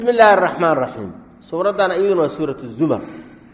bismi illaahi araxmaan raxiim suuraddan iyaduna waa suuratu zumar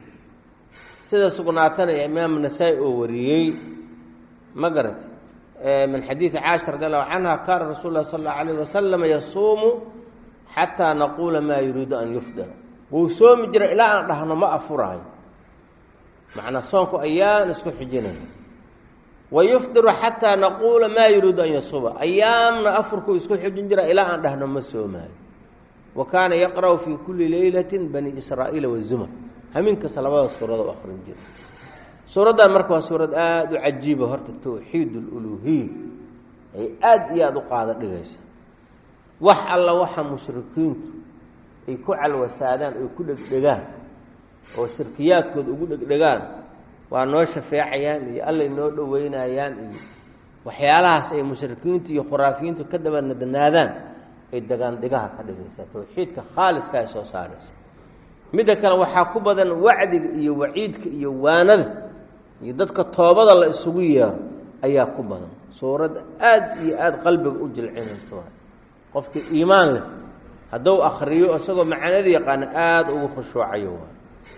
sida sugnaatana ee imaam nasaa-i oo wariyey ma garat min xadiidi caasha radi allahu canha kaana rasuul lah sal allau alayh wasalam yasuumu xataa naquula maa yuriidu an yufdira wuu soomi jiray ilaa aan dhahno ma afuraayo macnaa soonku ayaan isku xijinaya wayufdiru xataa naquula maa yuriidu an yasuuba ayaamna afurkuu isku xijin jira ilaa aan dhahno ma soomaayo wa kaana yaqra'u fii kulli leylati bani israa'iila wazumar hamiinkasta labada suurado u akrin jira suuraddan marka waa suurad aada u cajiiba horta towxiid aluluhiya ay aada iyo aada u qaada dhigaysa wax alla waxa mushrikiintu ay ku calwasaadaan oy ku dhegdhegaan oo shirkiyaadkooda ugu dhegdhegaan waa noo shafeecayaan iyo allay noo dhoweynayaan iyo waxyaalahaas ay mushrikiintu iyo khuraafiyiintu ka dabanadnaadaan ay degaandegaha ka dhigaysaa towxiidka khaaliska ay soo saarayso midda kale waxaa ku badan wacdiga iyo waciidka iyo waanada iyo dadka toobada la isugu yeero ayaa ku badan suuradda aada iyo aada qalbiga u jilcinaysa waay qofkii iimaan leh hadduu akriyo isagoo macanada yaqaano aada ugu khushuucayo waay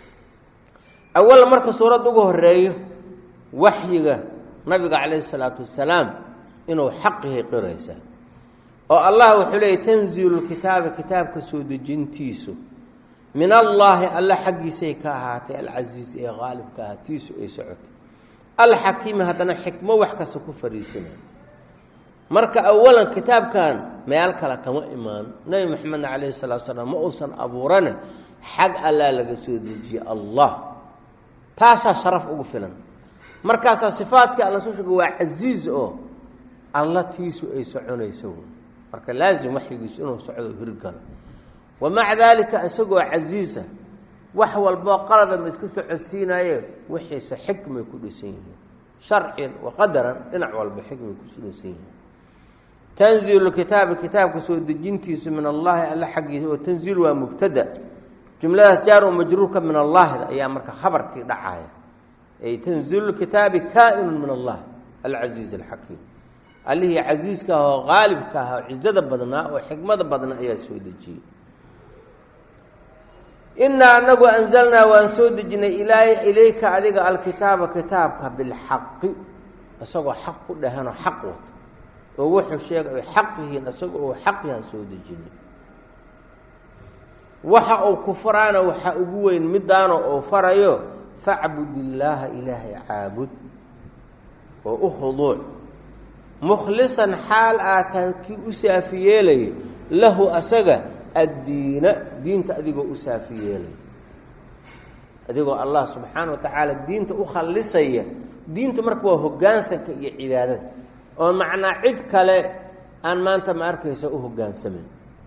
awal marka suuradda ugu horeeyo waxyiga nabiga calayhi isalaatu wasalaam inuu xaqihi qiraysaa oo allah wuxuu leeyay tanziilu lkitaabi kitaabka soo dejintiisu min allaahi alle xaggiisay ka ahaatay alcasiiz ee qaalibka ah tiisu ay socotay alxakiimi haddana xikmo wax kasta ku fariisinay marka awalan kitaabkan meel kale kama imaan nebi maxamedna calayhi salatu salaam ma uusan abuurane xag allaa laga soo dejiyey allah taasaa sharaf ugu filan markaasaa sifaadka alla soo sheega waa casiiz oo alla tiisu ay soconayso marka laazim waxyigiisu inuu socdo hirgalo wamaca daalika isagoo casiisa wax walboo qalada ma iska socodsiinaye wixiise xikmay ku dhisan yihiin sharciyan wa qadaran dhinac walba xikmay ku dhisan yihiin tanziilu kitaabi kitaabka soo dejintiisu min allaahi alle xaggiisa oo tanziil waa mubtada jumladaas jaar u majruurka min allaahida ayaa marka khabarkii dhacaya ay tanziilu kitaabi kaa-inun min allah alcasiiz alxakiim allihii casiiska ah oo qaalibka ah oo cizada badnaa oo xikmada badnaa ayaa soo dejiyey inaa anagu anzalnaa waan soo dejinay ilayka adiga alkitaaba kitaabka bilxaqi isagoo xaq ku dhahanoo xaq wato oo wuxuu sheegay xaq yihiin isagoo uu xaq yahan soo dejinay waxa uu ku faraana waxaa ugu weyn midaano uu farayo facbud illaaha ilaahay caabud oo u khuduuc mukhlisan xaal aataan kii u saafi yeelaya lahu asaga addiina diinta adigoo u saafi yeelaya adigoo allah subxaana wa tacaala diinta u khallisaya diintu marka waa hoggaansanka iyo cibaadada oo macnaa cid kale aan maanta ma arkaysa u hoggaansamayn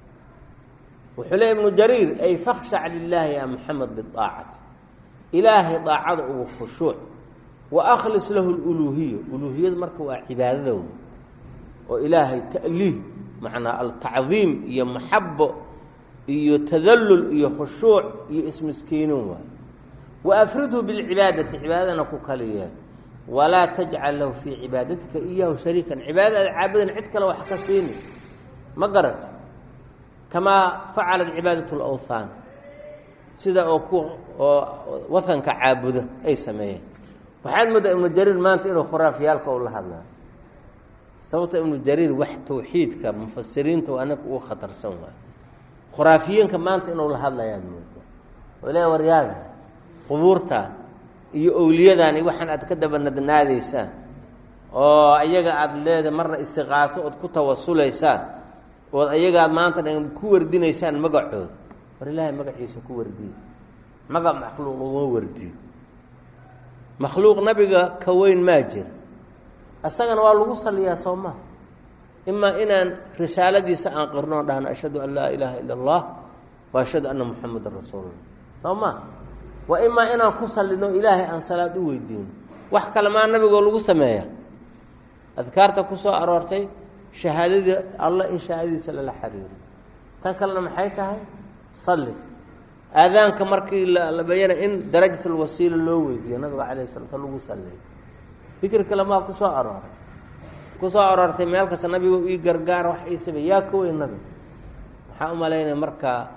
wuxuu leey ibnu jariir ay fakhshac lilaahi ya maxamed biaacati ilaahay daacada ugu khushuuc wa akhlis lahu luluuhiya uluuhiyada marka waa cibaadada wey oo ilaahay ta'liih macnaa altacdiim iyo maxabo iyo tadallul iyo khushuuc iyo ismiskiinuun waay wa afridhu bilcibaadati cibaadadana ku kaliya walaa tajcal lahu fii cibaadatika iyahu shariikan cibaadada aad caabudan cid kale wax ka siini ma garata kamaa facalat cibaadat lawthaan sida oo ku oo wahanka caabuda ay sameeyeen waxaad moodaa ibnu jariir maanta inuu khuraafyaalka u la hadlaa sababta ibnu jariir wax tawxiidka mufasiriinta waa ninka ugu khatarsan waay khuraafiyiinka maanta inuu la hadlayaad moodaa oo le waryaada qubuurta iyo owliyadan iyo waxaan aad ka dabanadnaadaysaan oo ayaga aada leeda marna istiqaato ood ku tawasulaysaan ood ayaga aad maanta dhan ku wardinaysaan magacooda war ilaahay magaciisa ku wardiyo magac makhluuq uma wardiyo makhluuq nabiga ka weyn maa jira isagana waa lagu saliyaa soo maa imaa inaan risaaladiisa aan qirnoo dhahno ashhadu an laa ilaaha ila allah wa ashhadu anna muxamadan rasuulullah soo maa waa imaa inaan ku salino ilaahay aan salaad u weydiino wax kale maa nabigoo lagu sameeya adkaarta ku soo aroortay shahaadadii allah in shahaadadiisa lala xiriiro tan kalena maxay tahay salli aadaanka markii la bayana in darajatulwasiila loo weydiiyo nabiga calayh salata lagu salliyo fikir kale maa ku soo arooray ku soo aroortay meel kasta nabigo ii gargaar wax ii samey yaa ka weyn nabiga maxaa u malaynaya markaa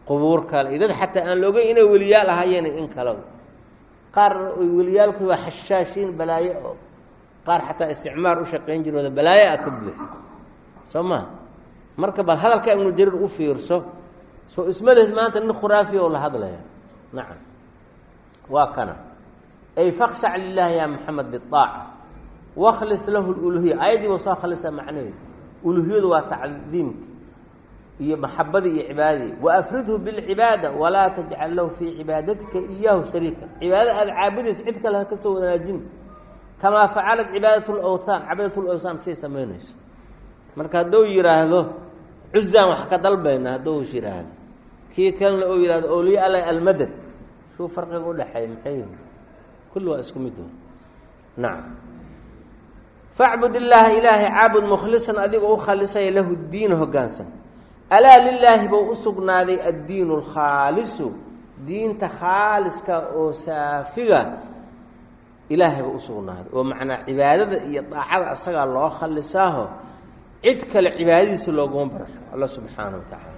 qubuur kale iyo dad xataa aan loogeyn inay weliyaal ahaayeen in kale qaar oy weliyaalku waa xashaashiin balaayo oo qaar xataa isticmaar u shaqayn jirooda balaayo a ka buuxi soo maa marka bal hadalka ibnu jariir u fiirso soo isma lehid maanta nin khuraafiya oo la hadlaya nacam waa kana ay fakshac lilahi ya maxamed biaaca wakhlis lahu luluhiya ayadiiba soo khalisa macnaheedu uluhiyadu waa tacdiimka iyo maxabadii iyo cibaadadii waafridhu bilcibaada walaa tajcal lahu fii cibaadatika iyaahu shariika cibaadada aada caabudayso cid kale ha ka soo wanaajin kamaa facalat cibaadat lawthaan cibadat lawthaan say samaynayso marka hadduu yidhaahdo cuzaan wax ka dalbayna hadduu is yidhaahdo kii kalena uu yidhahdo awliya alla almadad shuu farqiga udhexeeya maxay yihi kulli waa isku mid nacam facbud illaaha ilaahay caabud mukhlisan adigoo u khalisaya lahu diina hoggaansan alaa lilaahi buu u sugnaaday addiinu alkhaalisu diinta khaaliska oo saafiga ilaahay buu u sugnaaday oo macnaa cibaadada iyo daacada asagaa loo khalisaaho cid kale cibaadadiisa looguma barxo alla subxaana wa tacaala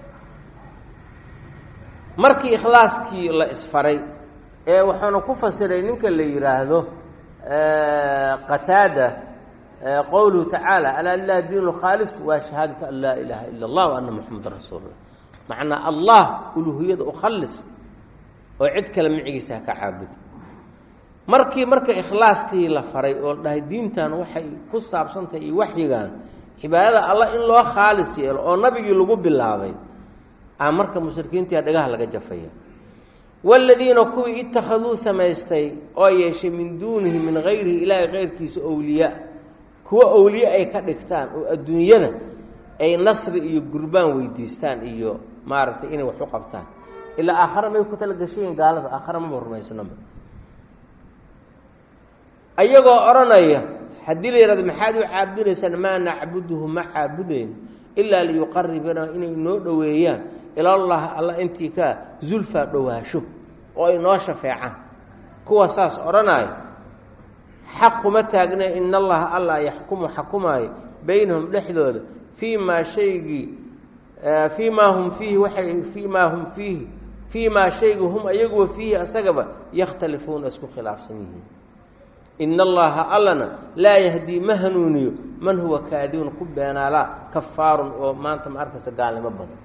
markii ikhlaaskii la isfaray ee wuxuuna ku fasiray ninka la yidhaahdo qataada qowluhu tacaala alaa lilahi diin khaalis waa shahaadatu an laa ilaaha ila allah wa ana muxameda rasuulullah macnaa allah uluhiyada u khalis oo cid kale micigiisa ha ka caabuda markii marka ikhlaaskii la faray oo dhahay diintan waxay ku saabsantahay iyo waxyigan cibaadada allah in loo khaalis yeelo oo nabigii lagu bilaabay a marka mushrikiintii dhagaha laga jafaya waaladiina kuwii ittakhaduu samaystay oo yeeshay min duunihi min hayrihi ilaahay keyrkiisa owliyaa kuwa owliye ay ka dhigtaan oo adduunyada ay nasri iyo gurbaan weydiistaan iyo maaragtay inay wax u qabtaan ilaa aakhare may ku tala gashayiin gaalada aakhare maba rumaysnaba ayagoo odhanaya haddii la yihahdo maxaad u caabudaysaan maa nacbuduhu ma caabudayn ilaa liyuqaribana inay noo dhoweeyaan ilallah alla intii ka zulfaa dhowaasho oo ay noo shafeecaan kuwa saas odhanaya xaq kuma taagna in allaha allah yaxkumu xakumaayo baynahum dhexdooda fii maa shaygii fii maa hum fiihi waay fii maa hum fiihi fii maa shaygi hum ayaguwa fiihi asagaba yakhtalifuuna isku khilaafsan yihiin in allaha allana laa yahdii ma hanuuniyo man huwa kaadibun ku beenaalaa kafaarun oo maanta ma arkaysa gaalnimo badan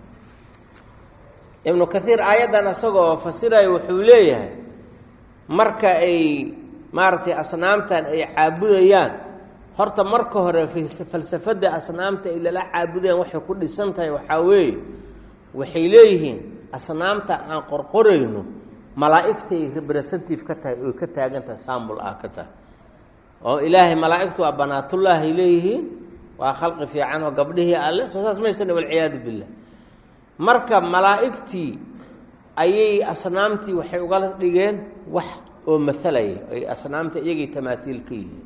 ibnu kaiir aayaddan isagoo fasirayo wuxuu leeyahay marka ay maaragtay asnaamtan ay caabudayaan horta marka hore falsafadda asnaamta ay lala caabudayaan waxay ku dhisan tahay waxaa weeye waxay leeyihiin asnaamta aan qorqorayno malaa'igtay representative ka tahay oy ka taagan tahay saambul ah ka tahay oo ilaahay malaa'igtu waa banaatullaahay leeyihiin waa khalqi fiican oo gabdhihii alle soo saas maysana walciyaadu billah marka malaa'igtii ayay asnaamtii waxay ugala dhigeen wax oo matalaya ay asnaamta iyagay tamaatiil ka yihiin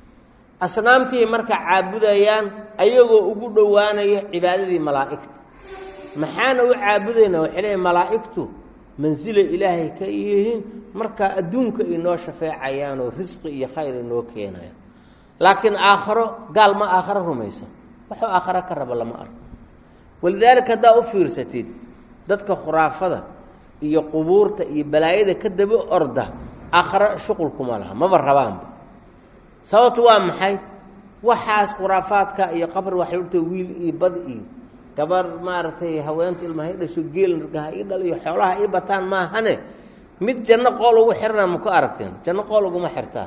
asnaamtii marka caabudayaan ayagoo ugu dhowaanaya cibaadadii malaa'igta maxaana u caabudayna waxay leeyiin malaa'igtu mansilay ilaahay ka yihiin marka adduunka ay noo shafeecayaan oo risqi iyo khayr ay noo keenayaan laakiin aakharo gaal ma aakharo rumaysan waxuu aakharo ka raba lama arko walidaalika haddaa u fiirsatid dadka khuraafada iyo qubuurta iyo balaayada ka daba orda aakharo shuqulkuma laha maba rabaanba sababtu waa maxay waxaas khuraafaadka iyo qabri waxay urta wiil iyo bad iyo gabar maaragtay haweenta ilmaha i dhasho geel nargaha ii dhal iyo xoolaha ii bataan maahane mid janno qool ugu xirana maku aragteen janno qool uguma xirtaa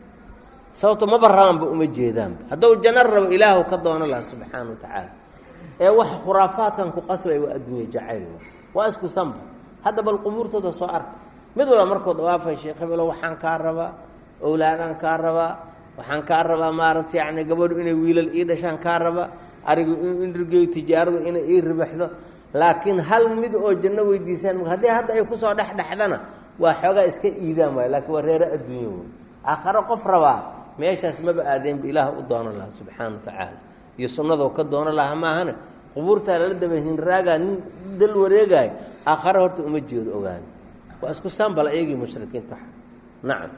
sababto maba rabaanba uma jeedaanba hadduu janno rabo ilaahu ka doono laha subxaana wa tacaala ee waxa khuraafaadkan ku qasbay waa adduunye jacayl waa isku sanba hadda bal qubuurtooda soo arka mid walba markuu dawaafay sheekh hebelo waxaan kaa rabaa owlaadaan kaa rabaa waxaan kaa rabaa maaragta yacni gabadhu inay wiilal ii dhashaan kaa rabaa arigu inrigey tijaaradu inay ii ribaxdo laakiin hal mid oo janno weydiisaan haddii hadda ay kusoo dhexdhexdana waa xoogaa iska iidaan waay laakiin waa reero adduunyo wey aakharo qof rabaa meeshaas maba aadeenba ilaah u doono lahaa subxaana wa tacaala iyo sunnadoo ka doono lahaa maahane qubuurtaa lala daba hinraagaa nin dal wareegaayo aakhare horta uma jeedo ogaada waa isku saambal ayagii mushrikiinta nacam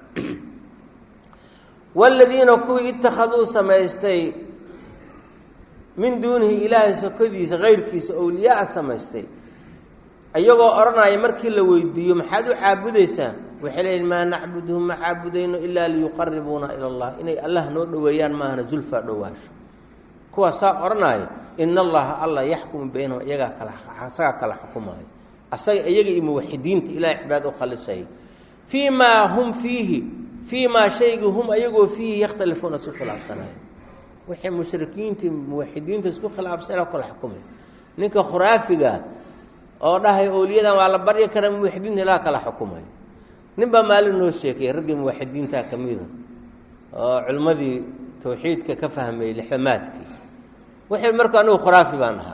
waaladiina kuwii ittakhaduu samaystay min duunihi ilaahay sokodiisa kayrkiisa owliyaa samaystay iyagoo odhanaya markii la weydiiyo maxaad u caabudaysaan waxay leeyihin maa nacbuduhum ma caabudayno ilaa liyuqaribuuna ila allah inay allah noo dhoweeyaan maahana zulfaa dhowaasho kuwaa saa odhanaya ina allaha alla yaxkumu baynahum iyagaa kala asagaa kala xukumaayo asaga iyaga iyo muwaxidiinta ilahay cibaad u khalisaya fii maa hum fiihi fii maa shaygii hum ayagoo fiihi yakhtalifuuna isku khilaafsanayo waxay mushrikiinta muwaxidiinta isku khilaafsana kala xukumay ninka khuraafiga oo dhahay owliyadan waa la baryi karaa muwaxidiinta ilaa kala xukumay nin baa maalin noo sheekayay raggii muwaxidiinta ka mida oo culimmadii tawxiidka ka fahmayey lixdamaadkii waxay marka anigu khuraafi baan ahaa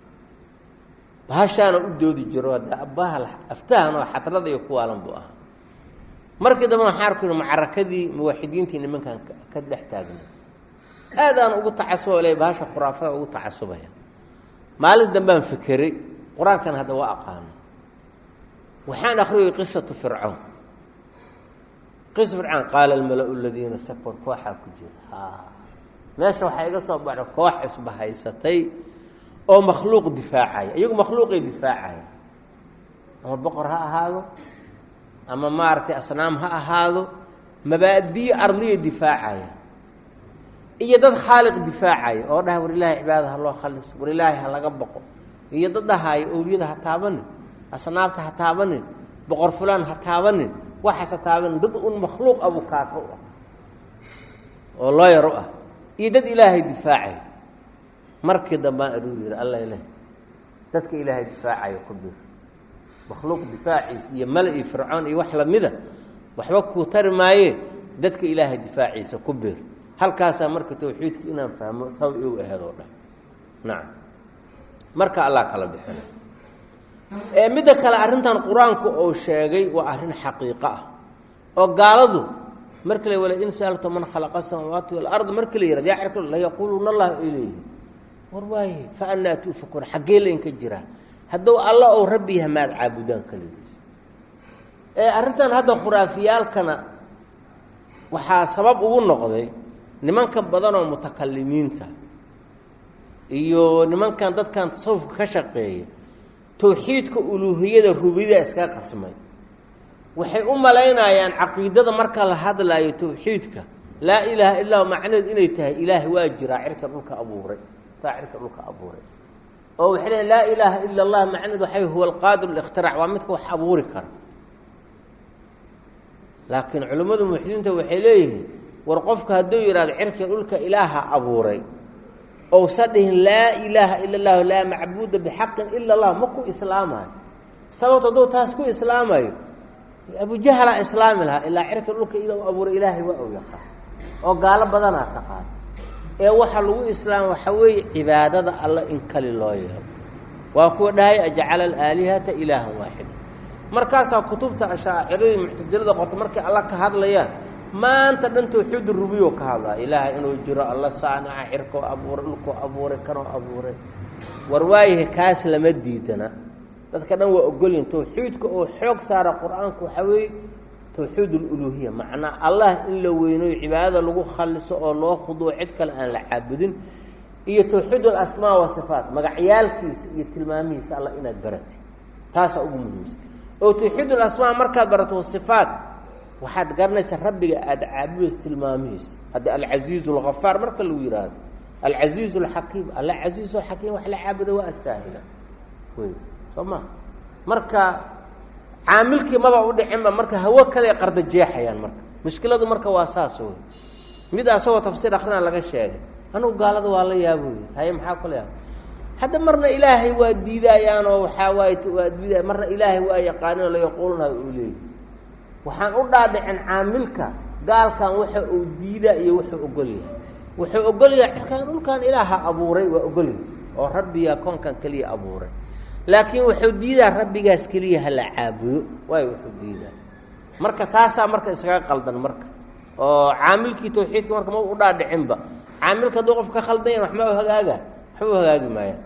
bahashaana u doodi jiro de bahal aftahan oo xadrada iyo kuwaalan buu ahaa markii dambe waxaan arku yidhi macarakadii muwaxidiintii nimankan ka dhex taagna aadaan ugu tacasuba le bahasha khuraafada ugu tacasubaya maalin dambaan fekeray qur-aankan hadda waa aqaano waxaan akriyay qisatu fircoon qisa fircoon qaala almala-u aladiina sakbar kooxaa ku jira meesha waxaa iga soo baxda koox isbahaysatay oo makhluuq difaacaya iyagu makhluuqay difaacaya ama boqor ha ahaado ama maaragtay asnaam ha ahaado mabaadiyo ardiya difaacaya iyo dad khaaliq difaacaya oo dhahay war ilaahay cibaada ha loo khaliso war ilaahay ha laga boqo iyo dad dhahaayo owliyada ha taabanin asnaabta ha taabanin boqor fulaan ha taabanin waxaas ha taabanin dad un makhluuq abukaato u ah oo looyar u ah iyo dad ilaahay difaacaya markii dambaan aduu yihi alla ileh dadka ilaahay difaacayo ku bir makhluuq difaaciisa iyo mala iyo fircoon iyo wax lamida waxba kuu tari maaye dadka ilaahay difaaciisa ku bir halkaasaa marka tawxiidka inaan fahmo sabab igu aheed oo dhan nacam marka allah kala bixina midda kale arrintan qur-aanku uu sheegay waa arrin xaqiiqo ah oo gaaladu marka la wala in saalto man khalaqa samaawaati walard marka la yihahd yaa cirka layaquuluuna allah ay leeyihin war waaye fa anaa tuufakuun xaggee laynka jiraa hadduu alla ou rabbi yaha maad caabudaan kaligiis ee arrintan hadda khuraafiyaalkana waxaa sabab ugu noqday nimanka badan oo mutakalimiinta iyo nimankan dadkan tasawufka ka shaqeeya tawxiidka uluuhiyada rubida iska qasmay waxay u malaynayaan caqiidada marka la hadlaayo tawxiidka laa ilaaha illaa macnaheed inay tahay ilaahay waa jiraa cirka dhulka abuuray saa cirka dhulka abuuray oo waxay leeyn laa ilaaha ila allah macnaheed waxay huwa alqaadir likhtirac waa midka wax abuuri kara laakiin culimmadu muwaxidiinta waxay leeyihiin war qofka hadduu yidhahdo cirka dhulka ilaaha abuuray ousa dhihin laa ilaaha ila allahu laa macbuuda bixaqin ila allah ma ku islaamayo sababto hadduu taas ku islaamayo abujahlaa islaami lahaa ilaa cirka dhulka ila abuuray ilaahay waa u yaqaan oo gaalo badanaa taqaan ee waxa lagu islaama waxaa weeye cibaadada alla in kali loo yeelo waa kuwa dhahay ajcala alaalihata ilaahan waaxida markaasaa kutubta ashaaciradii muctasilada qorta markay alla ka hadlayaan maanta dhan tawxiid rubiyo ka hadlaa ilaahay inuu jiro alla saanica cirkoo abuuray dhulkoo abuuray kanoo abuuray war waayahay kaas lama diidana dadka dhan waa ogolyihin tawxiidka oo xoog saara qur-aanku waxaa weeye tawxiid aluluhiya macnaa allah in la weynayo cibaadada lagu khaliso oo loo khuduuco cid kale aan la caabudin iyo tawxiid alasmaa wasifaat magacyaalkiisa iyo tilmaamihiisa alla inaad baratid taasaa ugu muhiimsan oo tawxiid alasmaa markaad barato wasifaat waxaad garanaysaa rabbiga aada caabudaysa tilmaamihiisa hadda alcasiizu alghafaar marka lagu yidhaahdo alcasiizu alxakiim alla casiizo xakiim wax la caabuda waa astaahila wey soo ma marka caamilkii maba u dhicinba marka hawo kale qarda jeexayaan marka mushkiladu marka waa saas wey mid asagoo tafsiir akrina laga sheegay anugu gaalada waa la yaaboy haye maxaa kula yaaba hadda marna ilaahay waa diidaayaanoo waxaa waay waa diidaaya marna ilaahay waa yaqaaninoo layaquulunaha uu leeyahy waxaan u dhaadhicin caamilka gaalkan waxa uu diidaa iyo wuxuu ogol yahay wuxuu ogol yahay cirkaan dhulkan ilaaha abuuray waa ogolyahay oo rabbiga koonkan keliya abuuray laakiin wuxuu diidaa rabbigaas keliya hala caabudo waayo wuxuu diidaa marka taasaa marka iskaga qaldan marka oo caamilkii tawxiidka marka ma u dhaadhicinba caamilka hadduu qof ka khaldan yahan waxma hagaaga waxba u hagaagi maayaan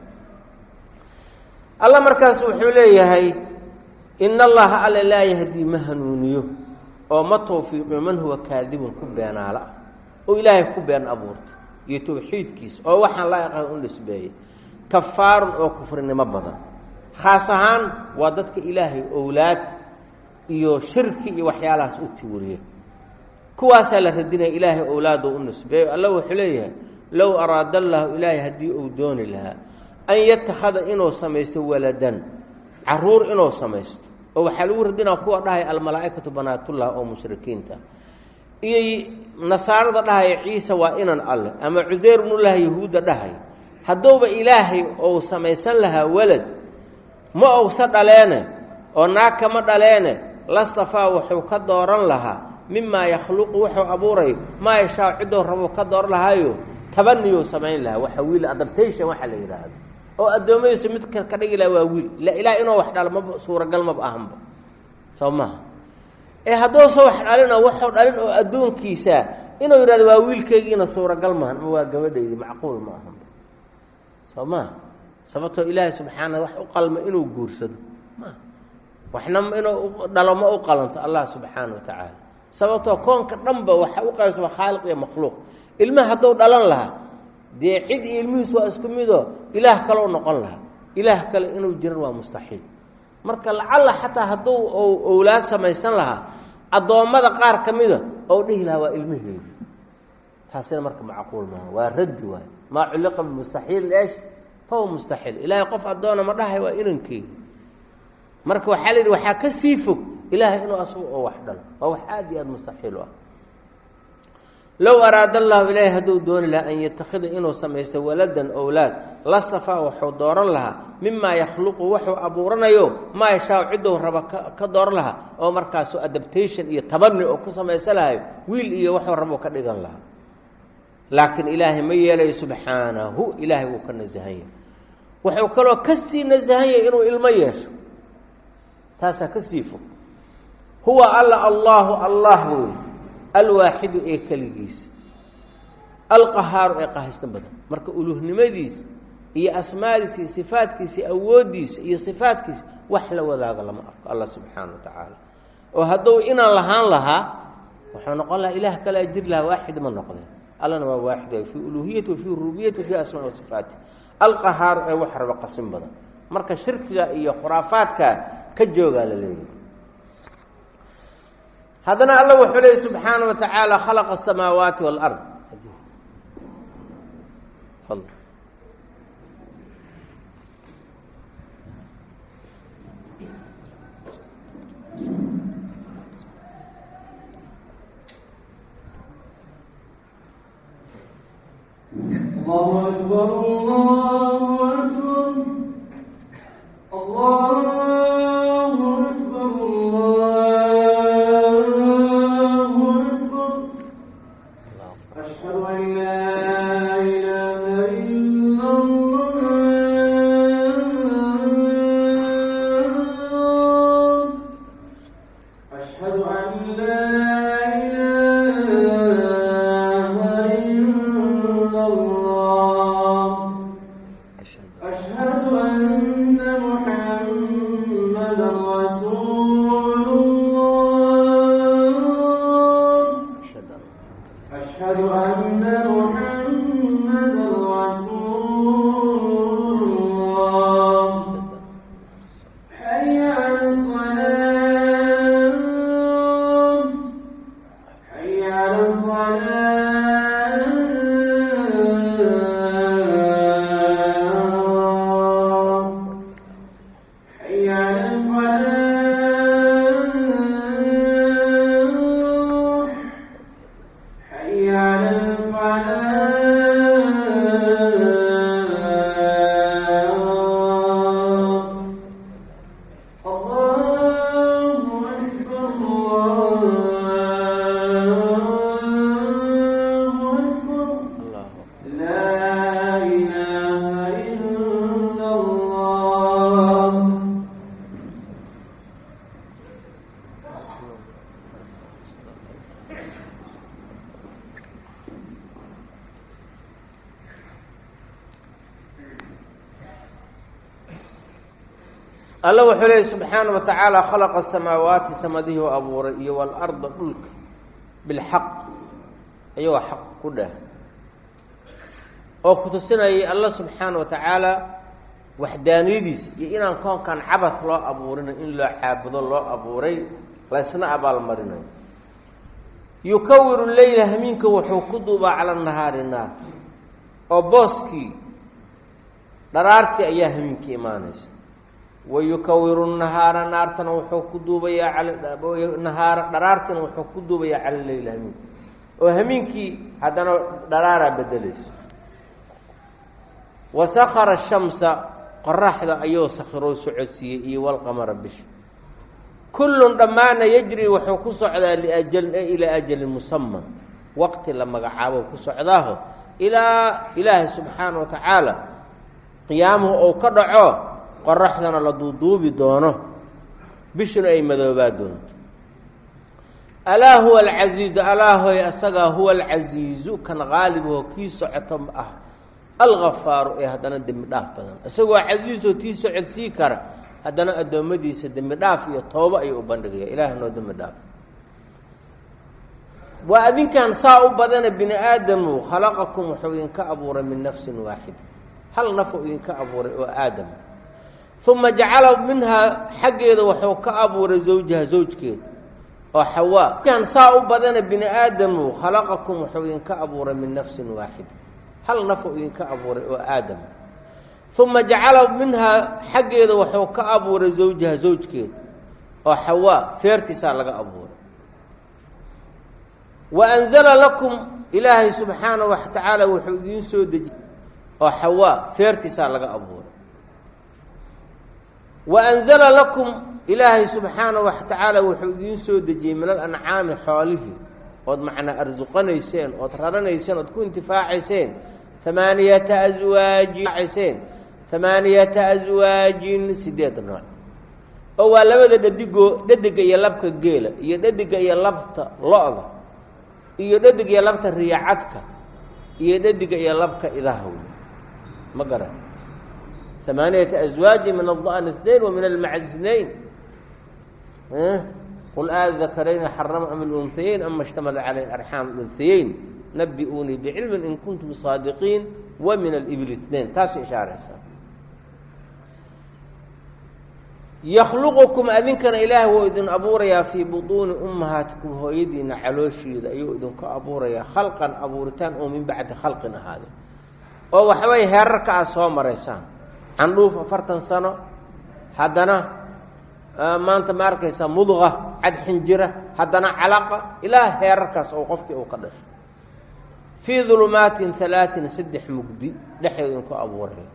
alla markaas wuxuu leeyahay in allaha alla laa yahdii ma hanuuniyo oo ma tawfiiqiyo man huwa kaadibun ku beenaala ah oo ilaahay ku been abuurta iyo tawxiidkiisa oo waxaan laa yaqaan u nisbeeyey kafaarun oo kufrinimo badan khaas ahaan waa dadka ilaahay owlaad iyo shirki iyo waxyaalahaas u tiwariya kuwaasaa la radinaya ilaahay owlaado u nisbeeyo alla wuxuu leeyahay low araada allahu ilaahay haddii uu dooni lahaa an yatakhada inuu samaysto waladan caruur inuu samaysto oo waxaa lagu radinaa kuwa dhahaya almalaa'ikatu banaatullah oo mushrikiinta iyo nasaarada dhahaya ciise waa inan alleh ama cuseyr bnullah yahuudda dhahaya hadduuba ilaahay ou samaysan lahaa walad ma owsa dhaleene oo naag kama dhaleene lastafaa wuxuu ka dooran lahaa mimaa yakhluqu wuxuu abuurayo maa yashaa ciddou rabuu ka dooran lahaayo tabaniyuu samayn lahaa waxa wiil adaptation waxaa la yidhaahdo oo addoommadiisu mid ka dhigi laha waa wiil ila ilaah inuu wax dhalo maba suuragal maba ahanba soo maha ee hadduusa wax dhalino waxuu dhalin oo addoonkiisa inuu yidhahdo waa wiilkaygiina suuragal maahan ama waa gabadhaydii macquul ma ahanba soo maha sababtoo ilaahay subxaana wax u qalma inuu guursado ma waxna inuu dhalo ma u qalanto allah subxaana wa tacaala sababtoo koonka dhanba waxa u qaybsama khaaliq iyo makhluuq ilmaha hadduu dhalan lahaa dee cid iyo ilmihiis waa isku midoo ilaah kaleu noqon lahaa ilaah kale inuu jiran waa mustaxiil marka lacalla xataa hadduu owlaad samaysan lahaa addoommada qaar ka mida ou dhihi lahaa waa ilmaheedi taasina marka macquul maaha waa raddi waay maa culliqa bimustaxiil eesh fahuwa mustaxiil ilaahay qof addoona ma dhahay waa inankeedi marka waxaa la yidhi waxaa ka sii fog ilaahay inuu asagu oo wax dhalo waa wax aada iyo aada mustaxiil u ah low araada allahu ilaahay hadduu dooni lahaa an yatakhida inuu samaysto waladan owlaad lastafaa wuxuu dooran lahaa mimaa yakhluqu wuxuu abuuranayo maa yashaau ciddou raba ka dooran lahaa oo markaasu adaptation iyo tabani oo ku samaysan lahayo wiil iyo wuxuu rabou ka dhigan lahaa laakiin ilaahay ma yeelayo subxaanahu ilaahay wuu ka nasahan yahay wuxuu kaloo kasii nasahan yahay inuu ilmo yeesho taasaa kasii fog huwa alla allaahu allah wey alwaaxidu ee keligiisa alqahaaru ee qahaysta badan marka uluhnimadiisa iyo asmaadiisa iyo sifaadkiisa iyo awooddiisa iyo sifaadkiisa wax la wadaago lama arko allah subxaana wa tacaala oo hadduu inaan lahaan lahaa wuxuu noqon lahaa ilaah kalea jir lahaa waaxid ma noqdeen allana waa waaxid waay fii uluhiyati wa fii rububiyati wa fii asmaa wa sifaati alqahaaru ee wax raba qasin badan marka shirkiga iyo khuraafaadka ka joogaa la leeyahay haddana alla wuxuu leeyay subxaana wa tacaala khalaqa asamaawaati waalard الله أكبر الله أكبر الله أكبر الله أكبر أشهد أن لا إله إلا الله أشهد أن لا إله إلا الله أشهد أن محمدا رسول الله أشهد أن محمدا رسول الله حي على الصلاة حي على الصلاة حي على الفلاح حي على الفلاح الله أكبر الله أكبر لا إله إلا الله alla wuxuu leeyay subxaana wa tacaala khalaqa asamaawaati samadihii u abuuray iyo waalarda dhulka bilxaq iyagoo xaq ku dheh oo ku tusinayay alla subxaana wa tacaala waxdaaniyadiisa iyo inaan koonkan cabad loo abuurinayo in loo caabudo loo abuuray laysna abaalmarinayo yukawiru leyla hamiinka wuxuu ku duubaa cala nahaari naar oo booskii dharaartii ayaa hamiinka imaanaysa wa yukawiru nahaara naartana wuxuu ku duubayaa alnahaara dharaartina wuxuu ku duubayaa cala leyla hamiinka oo hamiinkii haddana dharaaraa bedelaysa wa sakara shamsa qoraxda ayuu sakhiroo socodsiiyey iyo walqamara bisha kullun dhammaana yajri wuxuu ku socdaa liajal ilaa ajalin musaman waqti la magacaabo ku socdaaho ilaa ilaahay subxaana wa tacaala qiyaamuhu ou ka dhaco qoraxdana la duuduubi doono bishuna ay madoobaa doonto alaa huwa alcasiizu alaa hoy asagaa huwa alcasiizu kan qaalibaho kii socoto ah algafaaru ee haddana dembi dhaaf badan isagoo casiisoo tii socodsii kara haddana addoommadiisa dembi dhaaf iyo toobo ayuu u bandhigaya ilaah noo dembi dhaaf waa adinkan saa u badana bini aadamu khalaqakum wuxuu idinka abuuray min nafsin waaxida hal nafuu idinka abuuray oo aadam uma jacala minhaa xaggeeda wuxuu ka abuuray zawjaha zawjkeeda oo xawaa adinkan saa u badana bini aadamu khalaqakum wuxuu idinka abuuray min nafsin waaxida hal nafuu idinka abuuray oo aadam uma jacala minhaa xaggeeda wuxuu ka abuuray zawjaha zawjkeeda oo xawaa feertiisaa laga abuuray wa anzala lakum ilaahay subxaana wa tacaala wuxuu idiin soo dejiyey oo xawaa feertiisaa laga abuuray wa anzala lakum ilaahay subxaana wa tacaala wuxuu idiin soo dejiyey min alancaami xoolihii ood macnaa arsuqanayseen ood raranayseen ood ku intifaacayseen amaaniyata aswaajin ayseen amaaniyata aswaajin sideed nooc oo waa labada dhadigoo dhadiga iyo labka geela iyo dhadiga iyo labta lo-da iyo dhadig iyo labta riyacadka iyo dhadiga iyo labka idaha wey ma garan amaaniyata aswaajin min ada'n اثnain wa min almacd اثnain qul aada dakarayni xarama am اlunhayeyn ama اshtamala caleyh arxaam اlunhayeyn nabi-uunii bicilmin in kuntum saadiqiin wa min alibl اثnain taasay ishaaraysaa yakhluqukum adinkana ilaah wuu idin abuurayaa fii butuuni ummahaatikum hooyadiina calooshiida ayuu idinku abuurayaa khalqan abuuritaan oo min bacdi khalqin ahaade oo waxbay heerarka aad soo maraysaan candhuuf afartan sano haddana maanta ma arkaysaa mudqa cad xinjira haddana calaqa ilaa heerarkaas oo qofkii uu ka dhashay fii dulumaatin halaatin saddex mugdi dhexeed idinku abuuraya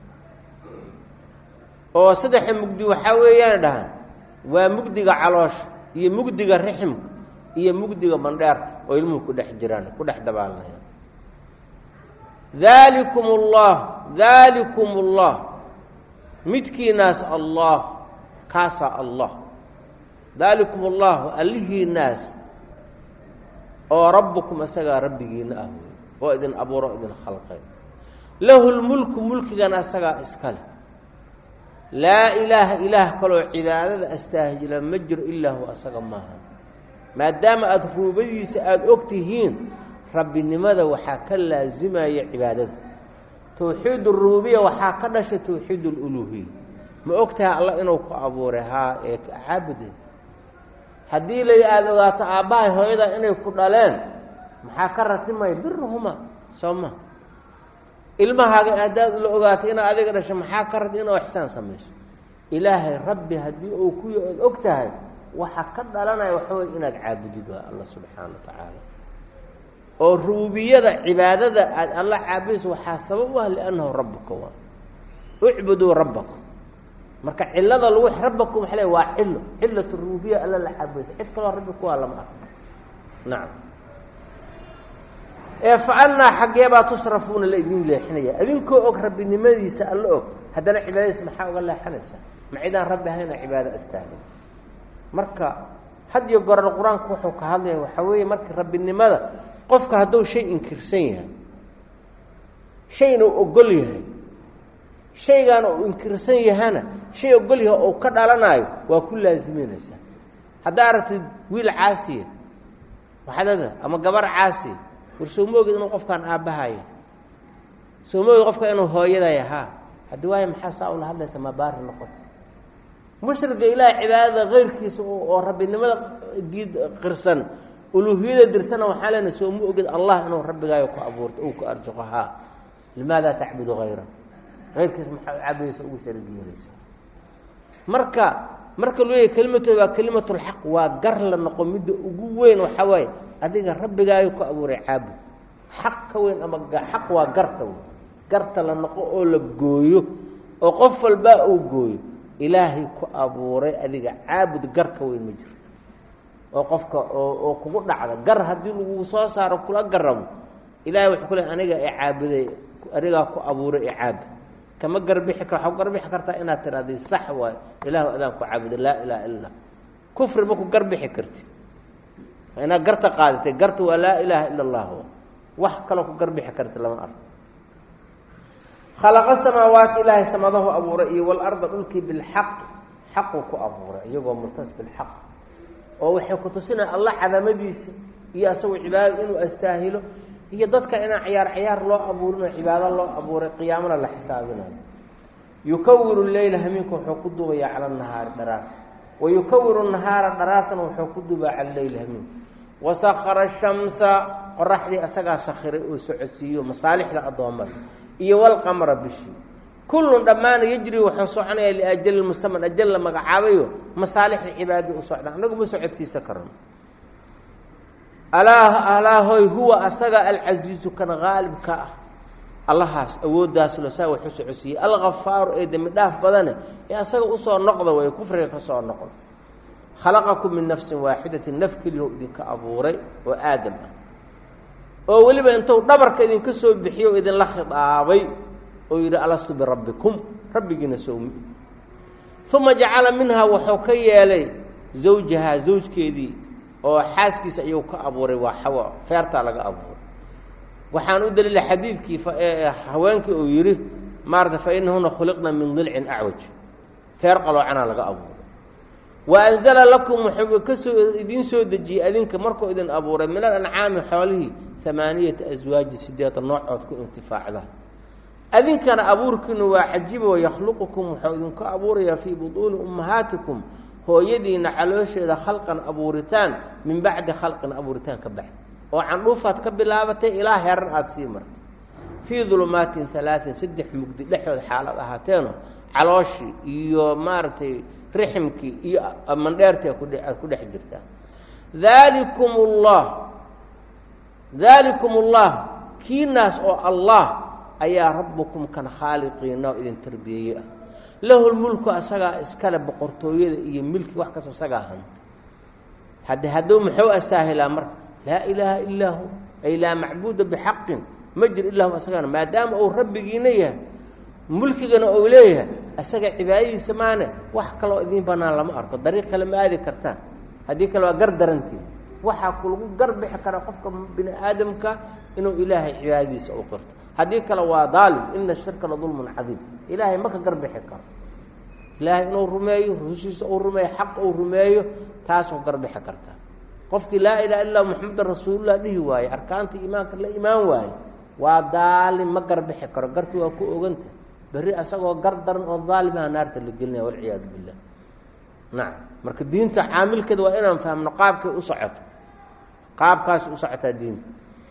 oo saddexa mugdi waxaa weeyaan dhahan waa mugdiga caloosha iyo mugdiga riximka iyo mugdiga bandheerta oo ilmuhu ku dhex jiraan ku dhex dabaalanayaan daalikum ullah daalikum ullah midkiinaas allah kaasaa allah daalikum ullahu allihiinaas oo rabbukum isagaa rabbigiina ah wey oo idin abuuro idin khalqay lahu lmulku mulkigana asagaa iska leh laa ilaaha ilaah kaloo cibaadada astaahjila ma jiro ilaa huwa asaga maaha maadaama aada ruubadiisa aada og tihiin rabbinimada waxaa ka laasimaya cibaadada towxiid urububiya waxaa ka dhashay towxiid ululuhiya ma og tahay alla inuu ku abuuray haa ee caabudeed haddii lay aada ogaato aabbahay hooyada inay ku dhaleen maxaa ka ratimaya biruhuma soo ma ilmahaaga haddaad la ogaato inaad adiga dhasho maxaa ka rati inuu ixsaan samayso ilaahay rabbi haddii uu ku ood og tahay waxa ka dhalanaya waxa wey inaad caabudid waa alla subxaana wa tacaala oo ruubiyada cibaadada aad alla caabudayso waxaa sabab u ah liannahu rabbuka waa ucbuduu rabbakum marka cilada lagu rabbakum waxa le waa cilo cilat ruubiya alla la caabudaysa cid kaloo rabbi kuwaa lama arko nacam ee fa annaa xaggeebaa tusrafuuna la idin leexinaya idinkoo og rabbinimadiisa alla og haddana cibaadadiisa maxaa uga leexanaysaa ma cidaan rabbi ahayna cibaado astaagin marka had iyo gorana qur-aanku wuxuu ka hadlaya waxaa weeye marka rabbinimada qofka hadduu shay inkirsan yahay shayna uu ogol yahay shaygaana uu inkirsan yahana shay ogol yahay oo ka dhalanayo waa ku laasiminaysaa haddaa aragtid wiil caasiya waxadada ama gabar caasiya war soo moogid inuu qofkaan aabbahaya soo moogid qofka inuu hooyadaya haa haddii waayo maxaa saa ula hadlaysa ma baari noqota mushriga ilaah cibaadada keyrkiisa oo rabbinimada diid qirsan uluuhiyada dirsana waxaa leenahay soo ma ogid allah inuu rabbigaayo ku abuurto uu ku arsuqo haa limaada tacbudu hayra keyrkiisa maxaa u caabudaysa ugu sharig yeelaysa marka marka lu leeyahy kelimatooda waa kelimatulxaq waa gar la noqo midda ugu weyn waxaa waaye adiga rabbigaayo ku abuuray caabud xaq ka weyn ama xaq waa garta wey garta la noqo oo la gooyo oo qof walbaa uu gooyo ilaahay ku abuuray adiga caabud gar ka weyn ma jirto oo qofka oo oo kugu dhacda gar haddii lagu soo saaro kula garabo ilahay wuxuu ku leey aniga i caabuday anigaa ku abuuray i caabud kama garbixi kar waxaa ku garbixi kartaa inaad tirahdii sax waayo ilaahu adaan ku caabuda laa ilaha illa kufri ma ku garbixi karti inaad garta qaadatay garta waa laa ilaaha ila allah wax kaloo ku garbixi karti lama arko khalaqa samaawaati ilaahay samadahu abuuray iyo walarda dhulkii bilxaq xaquu ku abuuray iyagoo murtas bilxaq oo waxay ku tusinaya allah cadamadiisa iyo asagoo cibaadada inuu astaahilo iyo dadka inaan ciyaar ciyaar loo abuurinoo cibaado loo abuuray qiyaamana la xisaabinayo yukawiru leyla hamiinka wuxuu ku duubayaa cala nahaari dharaarta wa yukawiru nahaara dharaartana wuxuu ku duubaa cala leyli hamiinka wasakara shamsa qoraxdii asagaa sakhiray oo socodsiiyo masaalixda addoommada iyo walqamara bishii kullun dhammaana yejri wuxuu soconaya liajali mustaman ajal la magacaabayo masaalixda cibaadadii u socdaan annagu ma socodsiisa karno alaa alaahoy huwa asaga alcasiizu kan qaalibka ah allahaas awooddaas losaa waxu socodsiiyey alkafaaru ee dembi dhaaf badane ee asaga usoo noqda way kufriga ka soo noqda khalaqakum min nafsin waaxidatin naf keliyaho idinka abuuray oo aadam ah oo weliba intuu dhabarka idinka soo bixiyo o idinla khidaabay oo yidhi alastu birabbikum rabbigiina sowmi uma jacala minhaa wuxuu ka yeelay zawjahaa zawjkeedii oo xaaskiisa ayuu ka abuuray waa xawa feertaa laga abuuray waxaan u daliila xadiidkii haweenkii uu yidhi maarata fa inahuna khuliqna min dilcin acwaj feer qaloocanaa laga abuuray wa anzala lakum wuxuu kasoo idiin soo dejiyey adinka markuu idin abuuray min alancaami xoolihii amaaniyata aswaaji sideeda noocood ku intifaacda adinkana abuurkiinu waa cajibo yakhluqukum wuxuu idinku abuurayaa fii butuuni ummahaatikum hooyadiina caloosheeda khalqan abuuritaan min bacdi khalqin abuuritaan ka baxda oo candhuufaad ka bilaabatay ilaa heran aada sii martay fii dulumaatin alaain saddex mugdi dhexood xaalad ahaateeno calooshii iyo maaragtay riximkii iyo mandheertii aad ku dhex jirtaa daalikum ullah daalikum ullah kiinaas oo allah ayaa rabbukum kan khaaliqiina oo idin tarbiyeeye ah lahu lmulku asagaa iskale boqortooyada iyo milki wax kastoo isagaa hanta hadde hadduu muxuu astaahilaa marka laa ilaaha ilaa hu ay laa macbuuda bixaqin ma jir ilaa hu asagana maadaama uu rabbigiina yahay mulkigana uu leeyahay asaga cibaadadiisa maane wax kaloo idiin banaan lama arko dariiq kale ma aadi kartaan haddii kale waa gar darantii waxaa kulagu garbixi kara qofka bini aadamka inuu ilaahay cibaadadiisa u qirto haddii kale waa daalim ina shirka la dulmun cadiim ilaahay ma ka garbixi karo ilaahay inuu rumeeyo rusushiisa uu rumeeyo xaq uu rumeeyo taasuu garbixi kartaa qofkii laa ilaha illa muxamedan rasuulullah dhihi waaye arkaanta iimaanka la imaan waaye waa daalim ma garbixi karo garti waa ku oganta berri asagoo gar daran oo daalimaha naarta la gelinaya walciyaadu billah nacam marka diinta caamilkeeda waa inaan fahmno qaabkay u socoto qaabkaas u socotaa diinta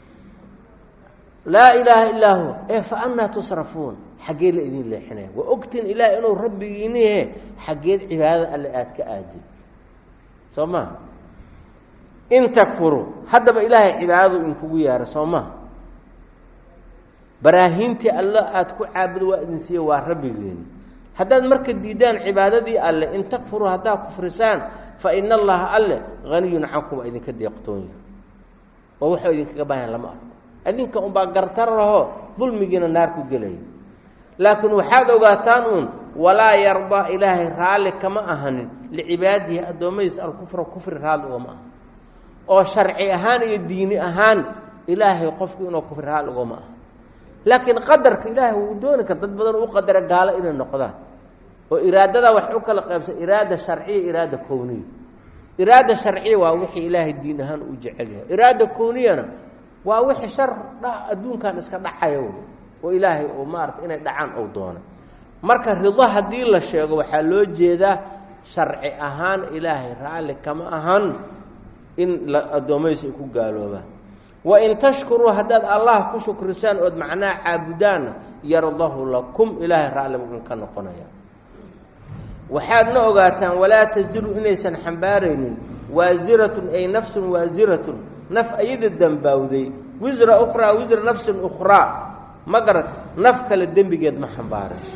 laa ilaaha illaa huwa ee fa annaa tusrafuun xaggee la idin leexinaya waa ogtiin ilaah inuu rabbigiinihe xaggeed cibaadada alle aada ka aadin soo maha in takfuruu haddaba ilaahay cibaadadu inkugu yaara soo maha baraahiintii alle aada ku caabudo waa idin siiye waa rabbigeeni haddaad marka diidaan cibaadadii alle in takfuruu haddaad kufrisaan fa ina allaha alle haniyun cankum waa idinka deeqtoonya oo waxuu idinkaga baahan lama arko adinka unbaa gartarahoo dulmigiina naar ku gelaya laakiin waxaad ogaataan uun walaa yardaa ilaahay raalli kama ahanin licibaadihi addoommadiisa alkufra kufri raalli ugama aha oo sharci ahaan iyo diini ahaan ilaahay qofku inuu kufri raalli ugama aha laakiin qadarka ilaahay wuu dooni kara dad badan u qadara gaalo inay noqdaan oo iraadada wax u kala qaybsan iraada sharciya iraada kowniya iraada sharciya waa wixii ilaahay diin ahaan u jecel yahay iraada kowniyana waa wixii shar dha adduunkan iska dhacayo oo ilaahay oo maarata inay dhacaan ou doona marka rido haddii la sheego waxaa loo jeedaa sharci ahaan ilaahay raalli kama ahan in addoommadiisa ay ku gaaloobaan wain tashkuruu haddaad allah ku shukrisaan ood macnaha caabudaanna yardahu lakum ilaahay raalli buu ka noqonaya waxaadna ogaataan walaa taziru inaysan xambaaraynin waasiratun ay nafsun waasiratun naf ayada dembaawday wisra ukhraa wisra nafsin ukhraa ma garat naf kale dembigeed ma xambaarayso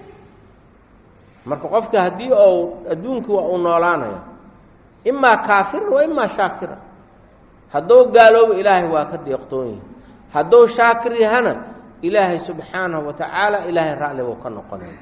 marka qofka haddii ou adduunkii waa uu noolaanaya imaa kaafiran wa imaa shaakira hadduu gaaloobo ilaahay waa ka deeqtoon yahay hadduu shaakir yahana ilaahay subxaanahu wa tacaala ilaahay raalli buu ka noqonaya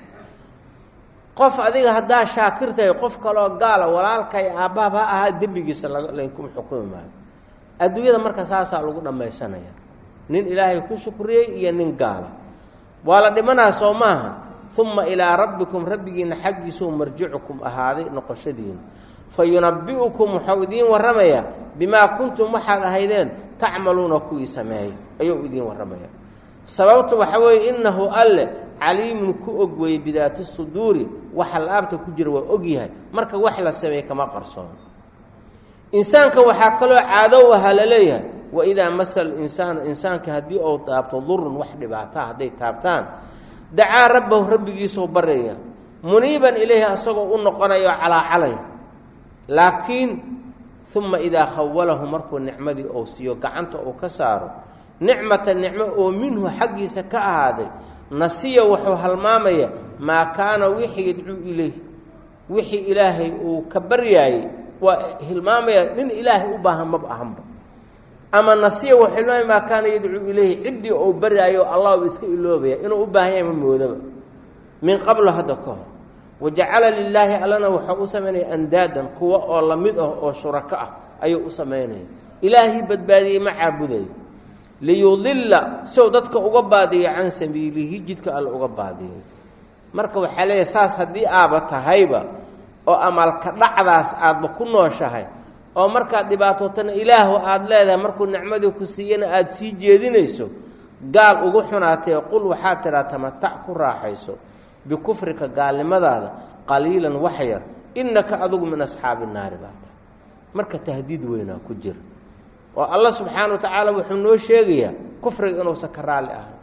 qof adiga haddaa shaakir tahay qof kaloo gaala walaalkay aabbaab ha ahaa dembigiisa lankuma xukumi maayo adduunyada marka saasaa lagu dhammaysanaya nin ilaahay ku shukriyey iyo nin gaala waa la dhimanaa soo maaha uma ilaa rabbikum rabbigiina xaggiisuu marjicukum ahaaday noqoshadiina fa yunabbi'ukum waxau idiin warramayaa bimaa kuntum waxaad ahaydeen tacmaluuna kuwii sameeyey ayuu idiin warramaya sababtu waxa weeye innahu alle caliimun ku og weeye bidaati suduuri waxa la-aabta ku jira waa og yahay marka wax la sameeye kama qarsoono insaanka waxaa kaloo caadow ahaa la leeyahay waidaa masa alinsaana insaanka haddii uu taabto durun wax dhibaataa hadday taabtaan dacaa rabbahu rabbigiisuu baryaya muniiban ilayhi asagoo u noqonayo calaacalay laakiin uma idaa khawalahu markuu nicmadii uu siiyo gacanta uu ka saaro nicmata nicmo oo minhu xaggiisa ka ahaaday nasiya wuxuu halmaamaya maa kaana wixii yadcuu ilayh wixii ilaahay uu ka baryaayey waa hilmaamaya nin ilaahay u baahan maba ahanba ama nasiya wuxuu hilmaamaya maa kaana yadcuu ilayhi ciddii uu baryaayo allah u iska iloobaya inuu u baahan yahay ma moodaba min qablo hadda ka hor wajacala lilaahi allana wuxuu u samaynaya andaadan kuwa oo lamid ah oo shurako ah ayuu u samaynaya ilaahii badbaadiyey ma caabudayo liyudilla sow dadka uga baadiyo can sabiilihi jidka alle uga baadiyay marka waxaa leeyahay saas haddii aaba tahayba oo amalka dhacdaas aadba ku nooshahay oo markaad dhibaatootana ilaahu aada leedahay markuu nicmadii ku siiyana aada sii jeedinayso gaal ugu xunaatee qul waxaad tidhaa tamatac ku raaxayso bikufrika gaalnimadaada qaliilan wax yar innaka adugu min asxaabi naari baa tahay marka tahdiid weynaa ku jira oo allah subxaana wa tacaala wuxuu noo sheegayaa kufriga inuusan ka raalli ahay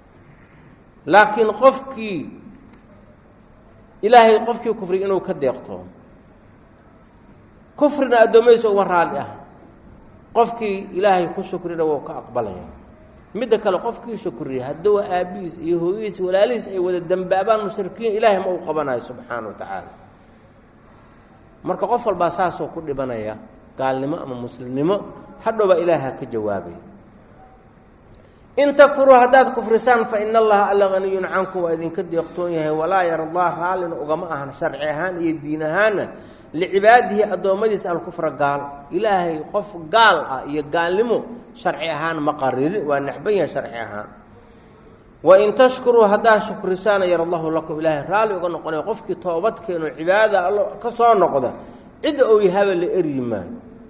laakiin qofkii ilaahay qofkii kufriga inuu ka deeqtoomo kufrina addoommadiisa uma raalli ahay qofkii ilaahay ku shukrina wuu ka aqbalaya midda kale qofkii shukriya hadduu aabbihiis iyo hooyadiis walaalihiis ay wada dembaabaan mushrikiin ilaahay ma uu qabanayo subxaana wa tacaala marka qof walbaa saasoo ku dhibanaya gaalnimo ama muslimnimo hadhowbaa ilaaha ka jawaabaya in takfuruu haddaad kufrisaan fa ina allaha alla haniyun cankum waa idinka deeqtoon yahay walaa yardaa raallina ugama ahan sharci ahaan iyo diin ahaanna licibaadihi addoommadiisa alkufra gaal ilaahay qof gaal ah iyo gaalnimo sharci ahaan ma qaririn waa necban yahay sharci ahaan wain tashkuruu haddaad shukrisaana yar allahu lakum ilaahay raalli uga noqonaya qofkii toobad keeno cibaadada allo ka soo noqda cidda ou yahaba la eryi maayo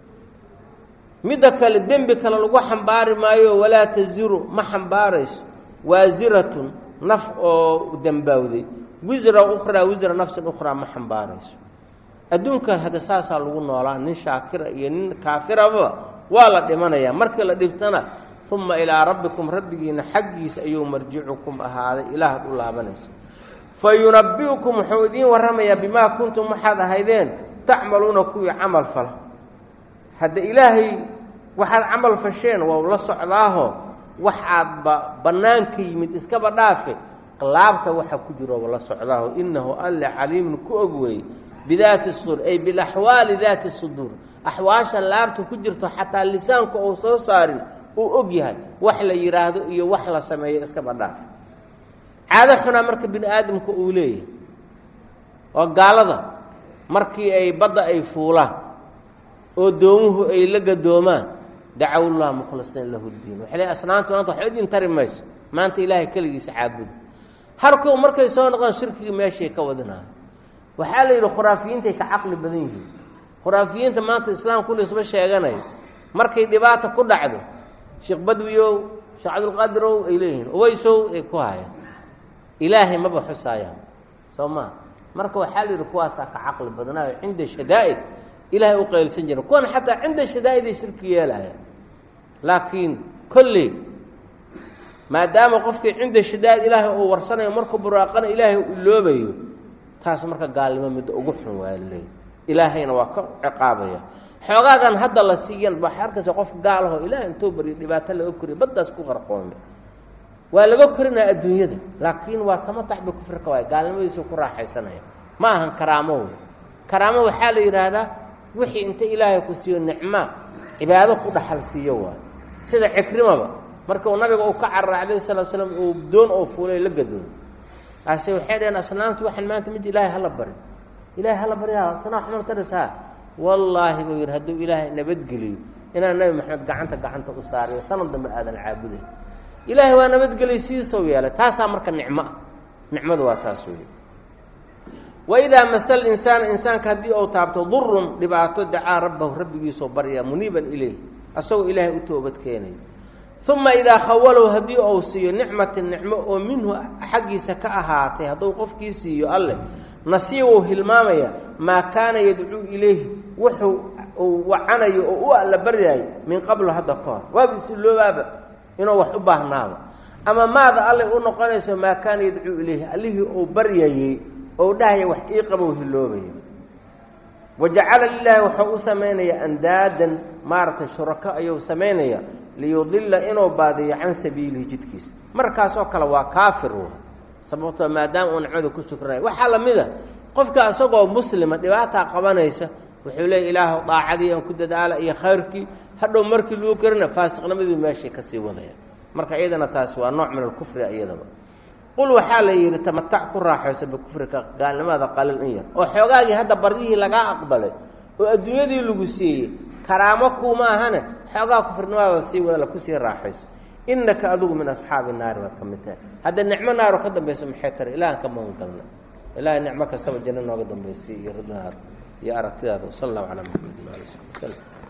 midda kale dembi kale lagu xambaari maayo walaa taziru ma xambaarayso waasiratun naf oo dembaawday wisra ukhraa wisra nafsin ukhraa ma xambaarayso adduunka hadda saasaa lagu noolaa nin shaakira iyo nin kaafiraba waa la dhimanayaa markii la dhibtana uma ilaa rabbikum rabbigiina xaggiisa ayuu marjicukum ahaaday ilaahaad u laabanaysa fa yunabbi'ukum wuxuu idiin warramayaa bimaa kuntum waxaad ahaydeen tacmaluuna kuwii camal fala hadda ilaahay waxaad camal fasheen waa la socdaaho wax aadba bannaanka yimid iskaba dhaafe laabta waxa ku jiro la socdaaho innahu alle caliimun ku og weeye bidaati sudur ay bilaxwaali daati suduur axwaasha laabta ku jirto xataa lisaanku uu soo saarin uu og yahay wax la yidhaahdo iyo wax la sameeyo iskaba dhaafe caado xunaa marka bini aadamka uu leeyahay oo gaalada markii ay badda ay fuulaan oo doomuhu ay la gadoomaan dacawullah mukhlisiin lahu ddiin waxay leey asnaantu maanta waxba idin tari mayso maanta ilaahay keligiisa caabuda harkow markay soo noqdaan shirkigii meeshay ka wadinayo waxaa la yidhi khuraafiyiintay ka caqli badan yihiin khuraafiyiinta maanta islaamku lisba sheeganayo markay dhibaata ku dhacdo sheekh badwiyow sheekh cabdulqaadirow ay leeyihiin uweysow ay ku hayaan ilaahay maba xusaayaan soo maa marka waxaa la yidhi kuwaasaa ka caqli badnaayo cinda shadaa'id ilaahay u qaylsan jira kuwan xataa cinda shadaa'id ay shirki yeelaya laakiin kolley maadaama qofkii cinda shadaa'id ilaahay uu warsanayo markuu buraaqana ilaahay u loobayo taas marka gaalnimo midda ugu xun waa laleeyahy ilaahayna waa ka ciqaabaya xoogaagan hadda la siiyan waxay arkaysa qof gaalaho ilaahay intuu baryo dhibaato laga koriyo baddaas ku qarqoome waa laga korinaya adduunyada laakiin waa tamatax bi kufrika waay gaalnimadiisu ku raaxaysanaya ma ahan karaamo karaamo waxaa la yidhaahdaa wixii inta ilaahay ku siiyo nicmaa cibaado ku dhaxal siiyo waayo sida cikrimaba marka uu nabiga uu ka cararay calayhi salatu slam uu doon oo fuulay la gadoon ase waxay dhaheen asnaamtu waxaan maanta mid ilaahay hala bari ilahay hala barya asnaam xumar tarisaa wallaahi buu yidhi hadduu ilaahay nabadgeliyo inaan nabi maxamed gacanta gacanta u saariyo sanad dambe aadan caabuday ilaahay waa nabadgelay sidiisou yeelay taasaa marka nicmo ah nicmadu waa taas weeye waidaa masal insaana insaanka haddii uu taabto durun dhibaato dacaa rabbahu rabbigiisoo baryaa muniiban ileyh asagoo ilaahay u toobad keenaya uma idaa khawalow haddii uu siiyo nicmatin nicmo oo minhu xaggiisa ka ahaatay hadduu qofkii siiyo alleh nasiibuu hilmaamaya maa kaana yadcuu ilayhi wuxuu uu wacanayo oo u alla baryaayo min qablo hadda ka hor waaba isiloobaaba inuu wax u baahnaaba ama maada allay u noqonayso maa kaana yadcuu ilayhi allihii uu baryayey ou dhahaya wax ii qabow hiloobaya wa jacala lilaahi wuxuu u samaynayaa andaadan maaragtay shurako ayuu samaynaya liyudilla inuu baadiyo can sabiilihi jidkiisa markaasoo kale waa kaafir w sababtoo maadaama uu nicmada ku shukranayo waxaa la mid a qofka isagoo muslima dhibaataa qabanaysa wuxuu leeya ilaahu daacadii aan ku dadaala iyo khayrkii hadhow markii lagu karina faasiqnimadii meeshay kasii wadaya marka iyadana taasi waa nooc min alkufri iyadaba qul waxaa la yidhi tamatac ku raaxayso bikufrika gaalnimada qalil in yar oo xoogaagii hadda baryihii lagaa aqbalay oo adduunyadii lagu siiyey karaamo kuuma ahane xoogaa kufrinimada sii wadala kusii raaxayso innaka adigu min asxaabi naari baad ka mid tahay hadda nicmo naaro ka dambayso maxay tara ilahan ka magan galna ilahay nicmo kastaba janno nooga dambaysay iyo ridadaada iyo aragtidaada sal allahu calaa maxamedin ali sali waslm